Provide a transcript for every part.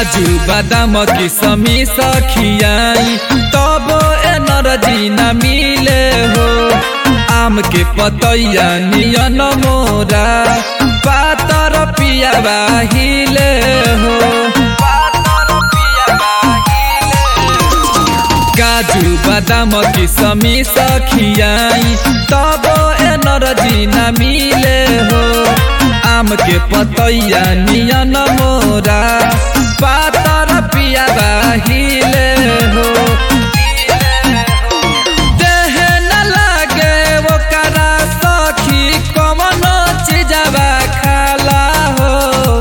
काजू बादाम किसमी सखियाई तब एनर्जी न मिले हो आम के पतैया नियन मोरा पातर पियावा हिले हो काजू बादाम किसमी सखियाई तब एनर्जी न मिले हो आम के पतैया नियन मोरा पातर पियावा हिले हो देह न लागे ओकरा सखी कवनो चीजवा खाला हो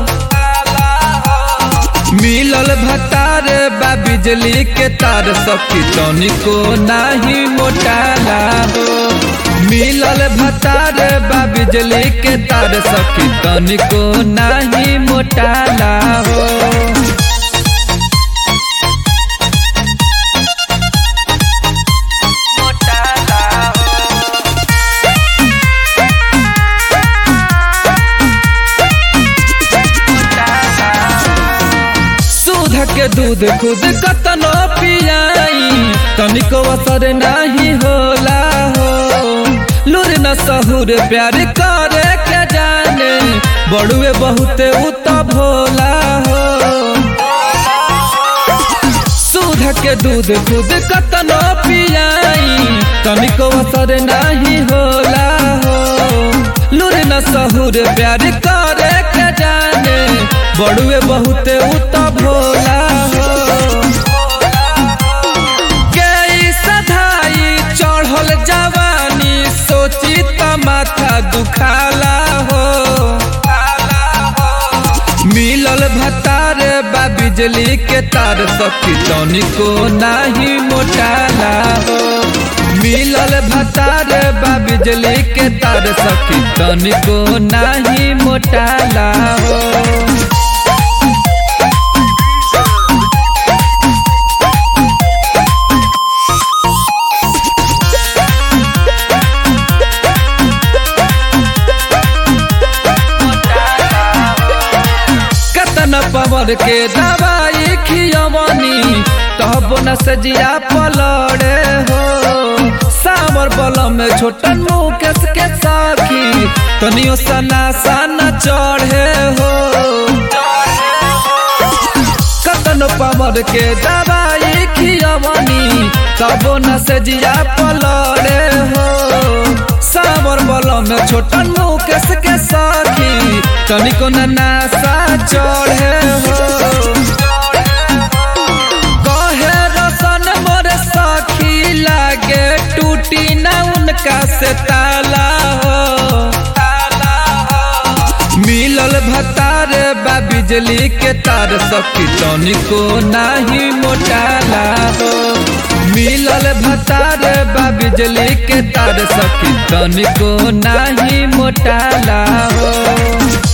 मिलल भतार बा बिजली के तार सखी तनिको नाही मोटाला हो मिलल भतार बा बिजली के तार सखी तनिको नाही मोटाला हो दूध के दूध खुद कतनो पियाई तनिको असर नहीं होला हो लूर न सहुर प्यार करे के जाने बड़ुए बहुते उत भोला हो दूध के दूध खुद कतनो पियाई तनिको असर नहीं होला हो लूर न सहुर प्यार करे के जाने बड़ुए बहुते उत भोला हो गई सधाई चढ़ल जवानी सोची त माथा दुखाला हो मिलल भतार बा बिजली के तार सखी तनिको नाही मोटाला हो मिलल भतार बा बिजली के तार सखी तनिको नाही मोटाला हो कतन पवर के दवाई खियवनी तब न सजिया पलड़े हो सावर बलम में छोटन मुकेश के साखी तनियो सना सना चढ़े हो कतन पवर के दवाई खियवनी तब न सजिया पलड़े हो सावर बलम में छोटन मुकेश के साखी तनिको न नासा चढ़े हो कहे रसन मोर सखी लागे टूटी न उनका से ताला हो मिलल भतार बा बिजली के तार सखी तनिको नाही मोटाला हो मिलल भतार बा बिजली के तार सखी तनिको नाही मोटाला हो